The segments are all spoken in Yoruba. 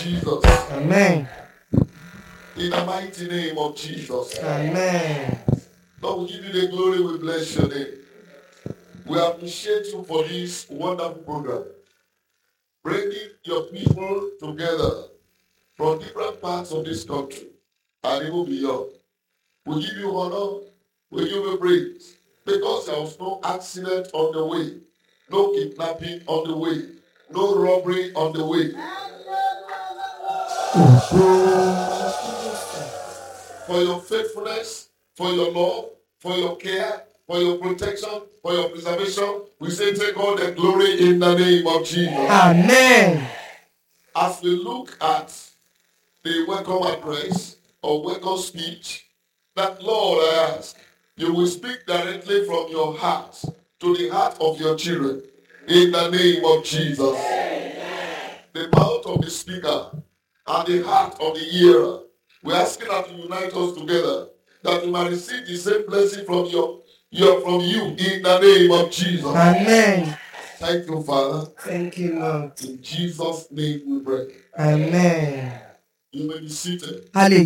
Jesus. amen In the mighty name of Jesus. amen Lord, we give you the glory, we bless your name. We appreciate you for this wonderful program. Bringing your people together from different parts of this country and even beyond. We give you honor, we give you praise. Because there was no accident on the way, no kidnapping on the way, no robbery on the way. For your faithfulness, for your love, for your care, for your protection, for your preservation, we say take all the glory in the name of Jesus. amen As we look at the welcome address or welcome speech, that Lord, I ask, you will speak directly from your heart to the heart of your children in the name of Jesus. The mouth of the speaker and the heart of the hearer. We're asking that you unite us together, that we might receive the same blessing from your, your from you in the name of Jesus. amen Thank you, Father. thank you lord In Jesus' name we pray. amen You may be seated. a lè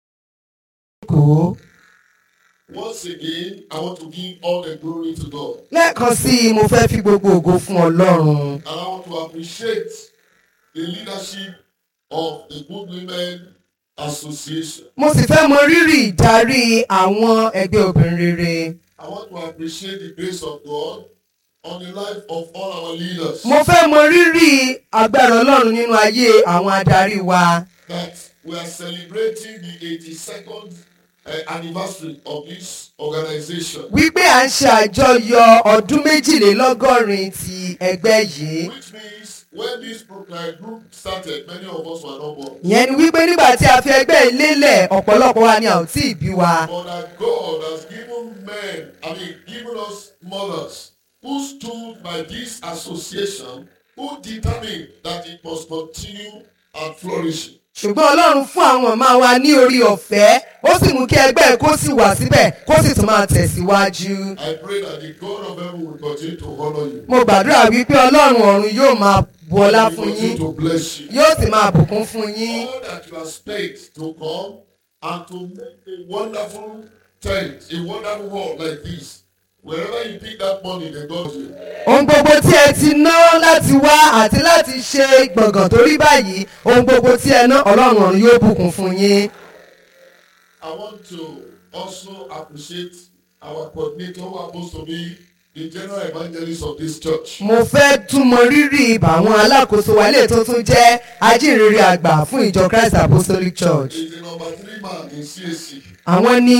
jókòó Once again, I want to give all the glory to God. lẹ́ẹ̀kan sí i mo fẹ́ fi gbogbo ògo fún ọlọ́run And I want to appreciate the leadership of the Good Women Association. mo sì fẹ́ mọ rírì ìdarí àwọn ẹgbẹ́ obìnrin rere I want to appreciate the grace of God on the life of all our leaders. mo fẹ́ mọ rírì agbára ọlọ́run nínú ayé àwọn adarí wa That we are celebrating the 82nd uh, anniversary of this organization. wípé à ń ṣe àjọyọ̀ ọdún méjìlélọ́gọ́rin ti ẹgbẹ́ yìí Which means when this pro- uh, group started, many of us were not born. ìyẹn ni wípé nígbà tí a fi ẹgbẹ́ yìí lélẹ̀ ọ̀pọ̀lọpọ̀ wa ni a ò tí ì bí wa But that God has given men, I mean, given us mothers who stood by this association, who determined that it must continue and flourish. ṣùgbọ́n ọlọ́run fún àwọn màmá wa ní orí ọ̀fẹ́ ó sì mú kí ẹgbẹ́ kó sì wà síbẹ̀ kó sì tún máa tẹ̀síwájú. I pray that the God of heaven will continue to honor you. mo gbàdúrà wípé ọlọ́run ọ̀run yóò máa bu ọlá He will fún yín continue to bless you. yóò sì máa bùkún fún yín. All that you have spent to come and to make a wonderful tent, a wonderful world like this. Wherever you pick that money, they got you. ohun gbogbo tí ẹ ti ná láti wá àti láti ṣe gbọ̀ngàn tó rí báyìí ohun gbogbo tí ẹ ná ọlọ́run ọ̀run yóò bùkún fún yín. I want to also appreciate our coordinator who happens to be the general evangelist of this church. mo fẹ́ tún mọ rírì bàwọn alákòóso wa ilé tó tún jẹ́ ajínrere àgbà fún ìjọ christ apostolic church. He's the number three man in CAC. àwọn ní